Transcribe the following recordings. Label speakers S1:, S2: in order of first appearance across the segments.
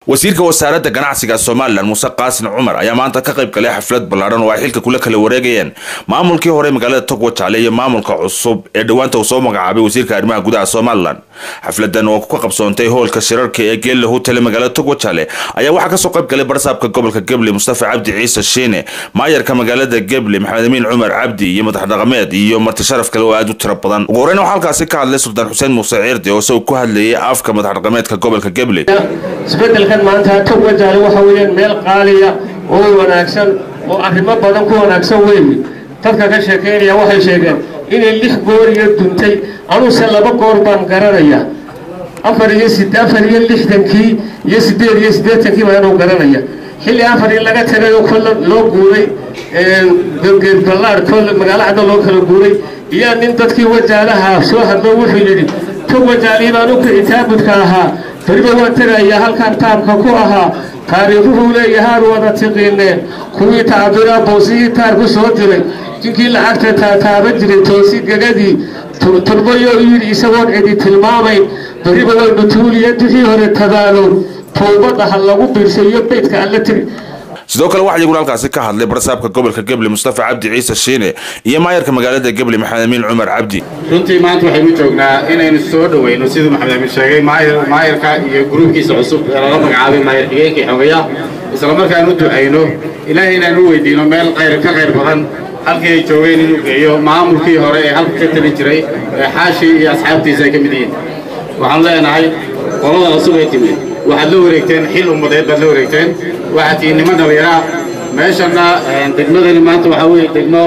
S1: wasiirka wasaaradda ganacsiga somalilan muuse qaasin cumar ayaa maanta ka qayb galay xaflad ballaadhan oo ay xilka kula kala wareegayeen maamulkii hore magaalada togwa jaale iyo maamulka cusub ee dhowaanta uu soo magacaabay wasiirka arrimaha gudaha somalilan xafladan oo ka qabsoontay hoolka shirarka ee geella hotele magaalada togwa jaale ayaa waxaa kasoo qayb galay barsaabka gobolka geble mustafa cabdi ciise shiine maayarka magaalada geble maxamed amiin cumar cabdi iyo madax dhaqameed iyo marti sharaf kale oo aada u tiro badan ugu horreyn waxaa halkaasi ka hadlay sultaan xuseen muuse ciirde oo isagu ku hadlayay afka madax dhaqameedka gobolka geble
S2: isbedelkan maanta togwa jaale waxa weeyaan meel qaaliya oo wanaagsan oo arrimo badan ku wanaagsan weeye dadka ka sheekaynaya waxay sheegeen inay lix goor iyo duntay anuse laba goor baan garanaya afar iyo afar iyo lixdankii iyo siddeed iyo siddeetankii baa inuu garanaya xilli afar in laga tagay oo kolle loo guuray geed ballaar kolle magaalo cadda loo kala guuray iyaa nin dadkii wajaalaha soo hadlo wuxuu yidhi tog wajaalihii baan u kici taabudka ahaa beriba waan tegayaa halkan taabka ku ahaa taariikhuhuu leeyahaan wada tiqiineen kuwii tacbiraa boosihii taarku soo diray jinkii lacagta taataaba jiray toosi gegadii turbayo yidhi isagoon cidi tilmaamayn beriba waynu tuuliya duxii hore tabaalow towbadda ha lagu biirsayo beydka alla tiri
S1: sidoo kale waxaa iyaguna halkaasi ka hadlay barsaabka gobolka geble mustafa cabdi ciise shiine iyo maayarka magaalada geble maxamed amiin cumar cabdi
S3: runtii maanta waxaynu joognaa inaynu soo dhoweyno siduu maxamed amiin sheegay maayarka iyo gruubkiisa cusub ee lala magacaabay maayar xigeenka iyo xogeya isla markaanu ducayno ilaahay inaanu weydiino meel qayr ka qayr badan halkii ay joogeen inuu geeyo maamulkii hore ee halka ka talin jiray ee xaashi iyo asxaabtiisa ay ka mid yihiin waxaanu leenahay qolada cusub ee timid waxaad la wareegteen xil ummadeed baad la wareegteen waxaad tihiin niman dhallinyaraa meeshanna degmadani maanta waxaa weeye degmo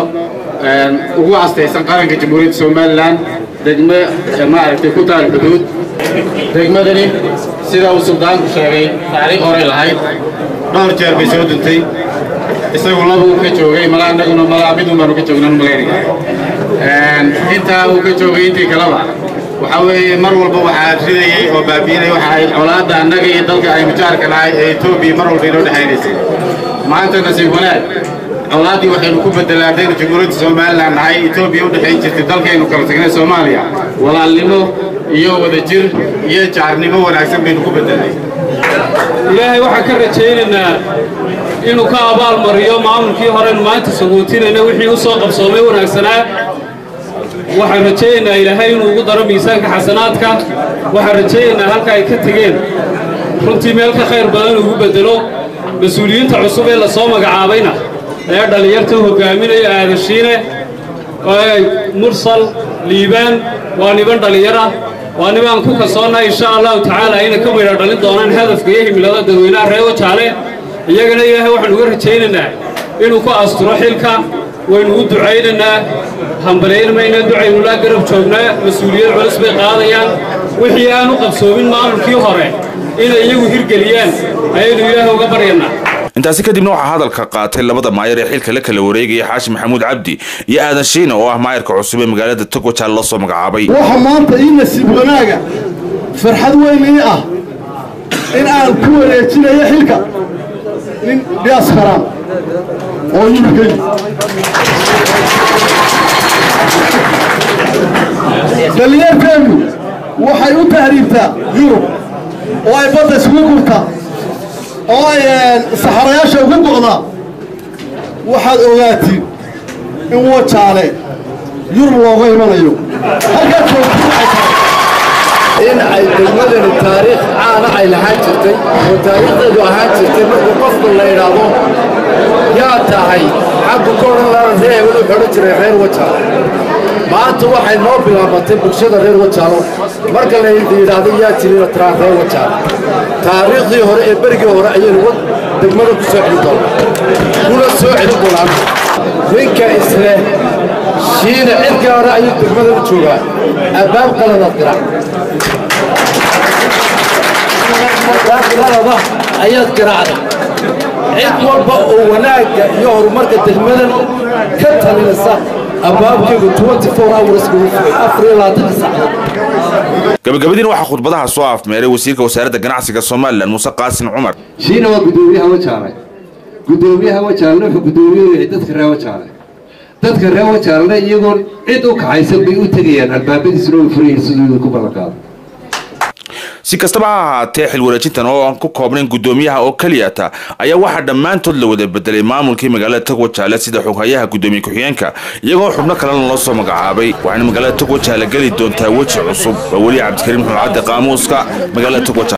S3: ugu astaysan qaranka jamhuuriyadda somalilan degmo maaragtay ku taal xuduud degmadani sida uu suldaanku sheegay taariikh horey lahayd dhowr jeer bay soo duntay isagu labuu ka joogay malaa annaguna malaa midun baanu ka joognan malaynaya intaa uu ka joogay intii kaleba waxaa weeye mar walba waxaa ridayey oo baabiinay waxa ay colaadda annaga iyo dalka aynu jaarka nahay ee etoobiya mar walba inoo dhexaynaysay maanta nasiib wanaag colaaddii waxaynu ku bedelay haddaynu jamhuuriyadda somalilan nahay etoobiya u dhexayn jirtay dalkaynu kala tagnay soomaaliya walaalnimo iyo wadajir iyo jaarnimo wanaagsan baynu ku bedelnay
S4: ilaahay waxaan ka rajaynaynaa inuu ka abaal mariyo maamulkii horenu maanta saguutinayna wixii u soo qabsoomay wanaagsanaa waxaan rajaynaynaa ilaahay inuu ugu daro miisaanka xasanaadka waxaan rajaynaynaa halka ay ka tegeen runtii meel ka khayr badan ugu beddelo mas-uuliyiinta cusub ee lasoo magacaabayna ee dhallinyarta hogaaminaya aadashiine mursal liibaan waa niban dhallinyara waa nibaan ku kalsoonnahay insha allahu tacaala inay ka maydha dhalin doonaan hadafka iyo himilada dadweynaha reewo jaale iyagana ilaahay waxaan uga rajaynaynaa inuu ku asturo xilka waynu u ducaynaynaa hambalayn mayna ducaynu laa garab joognaa mas-uuliyad culus bay qaadayaan wixii aan u qabsoomin maamulkii hore inay iyagu hirgeliyaan ayaynu ilaahay uga baryanaa
S1: intaasi kadibna waxaa hadalka qaatay labada maayar ee xilka la kala wareegaya xaashi maxamuud cabdi iyo aadan shiina oo ah maayarka cusub ee magaalada togwajaal la soo magacaabay
S5: waxa maanta ii nasiib wanaaga farxad weyn ii ah in aan ku wareejinayo xilka nin diaskaraan oo yurgey dhallinyarteennu waxay u tahriibtaa yurub oo ay badda isugu gurtaa oo ay saxarayaasha ugu go'daa waxaad ogaatiin in wajaale yurub looga imanayo halkaad
S6: in ay degmadani taariikh caana ay lahaan jirtay oo taariikhdeedu ahaan jirtay markuu qofku la idhaahdo yaa tahay xaggu ka odhan laana ree wuxuu odhan jiray reer wajaalo maanta waxay noo bilaabatay bulshada reer wajaalo marka la yidhaahdo yaa tirina tiraa reer wajaalo taariikhdii hore ee berigii hore ayaynu degmada ku soo celin doonaa kuna soo celin doonaan ninka isle shiina cidkii hore ayuu degmada u joogaa abbaab qaladaad garac qalada ayaad garaacday cid walba oo wanaagga iyo horumarka degmadan ka talinaysa abbaabkeedu
S1: gabagabadiina waxaa khudbadaha soo afmeeray wasiirka wasaaradda ganacsiga somalilan muuse qaasin cumar
S7: shiina waa guddoomiyaha wajaale guddoomiyaha wajaalena wuxuu guddoomiye yahay dadka reer wajaale dadka reer wajaalena iyagoon cid u kaxaysan bay u tegayaan albaabadiisuna way furayihin siduu idinku ballanqaado
S1: si kastaba ha ahaatee xil wareejintan oo aan ku koobnayn guddoomiyaha oo keliyata ayaa waxaa dhammaantood la wada bedelay maamulkii magaalada togwajaale sida xoghayaha guddoomiye ku-xigeenka iyagoo xubno kalena loo soo magacaabay waxayna magaalada togwajaale geli doontaa weji cusub waa weli cabdikariim xulcadde qaamuuska magaalada togwajaale